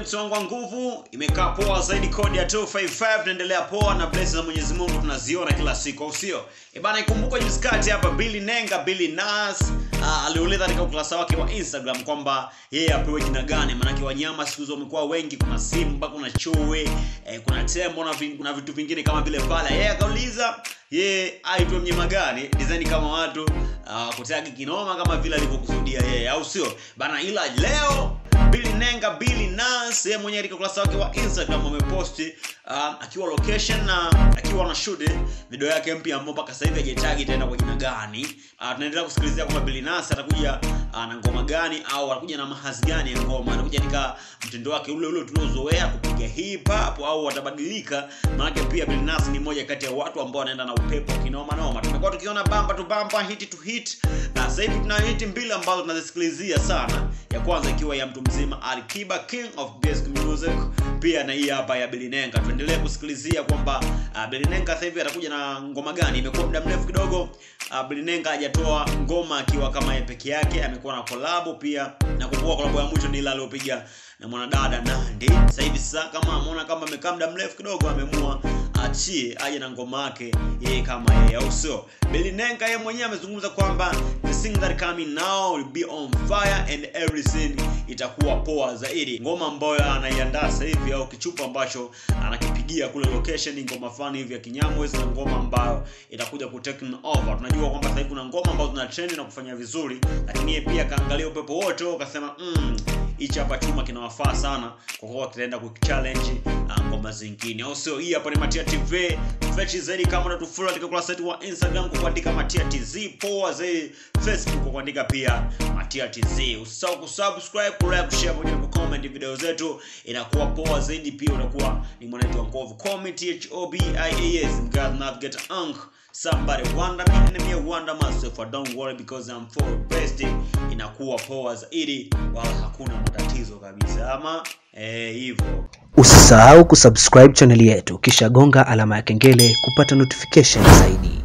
mtu wangu wa nguvu imekaa poa zaidi kodi ya 255 tunaendelea poa na blessings za mwenyezi mungu tunaziona kila siku au sio ibana ikumbuka juskati hapa billy nenga billy nas uh, aliuliza katika ukurasa wake wa instagram kwamba yeye apewe jina gani maanake wanyama siku hizi wamekuwa wengi kuna simba kuna chui eh, kuna tembo na, vi, na vitu vingine kama vile pala yeye akauliza yeye aitwe mnyama gani design kama watu uh, kutagi kinoma kama vile alivyokusudia yeye au sio bana ila leo Billy Nenga Billy Nas yeye mwenyewe katika ukurasa wake wa Instagram ameposti uh, akiwa location na akiwa na shoot video yake mpya ambayo mpaka sasa hivi hajatagi itaenda kwa jina gani. Uh, tunaendelea kusikilizia kwamba Billy Nas atakuja uh, na ngoma gani au atakuja na mahazi gani ya ngoma, atakuja katika mtindo wake ule ule tuliozoea kupiga hip hop au atabadilika. Maana pia Billy Nas ni mmoja kati ya watu ambao wanaenda na upepo kinoma noma. Tumekuwa tukiona bamba tu bamba, hit to hit, na sasa hivi tuna hit mbili ambazo tunazisikilizia sana. Ya kwanza ikiwa ya mtu mzima Alikiba King of Basic Music, pia na hii hapa ya Billy Nenga. Tuendelee kusikilizia kwamba uh, Billy Nenga sasa hivi atakuja na ngoma gani. Imekuwa muda mrefu kidogo uh, Billy Nenga hajatoa ngoma akiwa kama yeye peke yake, amekuwa na collab pia. Nakumbuka collab ya mwisho ni ile aliyopiga na mwanadada Nandi. Sasa hivi sasa kama ameona kama amekaa muda mrefu kidogo, ameamua achie aje na ngoma yake yeye kama yeye, au sio? Billy Nenga yeye mwenyewe amezungumza kwamba the thing that coming now will be on fire and everything itakuwa poa zaidi. Ngoma ambayo anaiandaa sasa hivi au kichupa ambacho anakipigia kule location, ngoma fulani hivi ya Kinyamwezi na ngoma ambayo itakuja ku take over. Tunajua kwamba sasa hivi kuna ngoma ambazo zina trend na kufanya vizuri, lakini yeye pia kaangalia upepo wote akasema mm, hichi hapa chuma kinawafaa sana kwa kuwa kitaenda kuchallenge uh, ngoma zingine, au sio? Hii hapa ni Matia TV fresh zaidi. Kama unatufollow katika ukurasa wetu wa Instagram kwa kuandika Matia TZ, poa zaidi Facebook kwa kuandika pia Matia TZ. Usisahau kusubscribe, ku like, share pamoja na comment video zetu, inakuwa poa zaidi. Pia unakuwa ni mwanetu wa nguvu. Comment H O B I A S God navigate unk somebody wonder me and me wonder myself I don't worry because I'm for best inakuwa poa zaidi wala hakuna matatizo kabisa ama eh hivyo Usisahau kusubscribe chaneli yetu kisha gonga alama ya kengele kupata notification zaidi.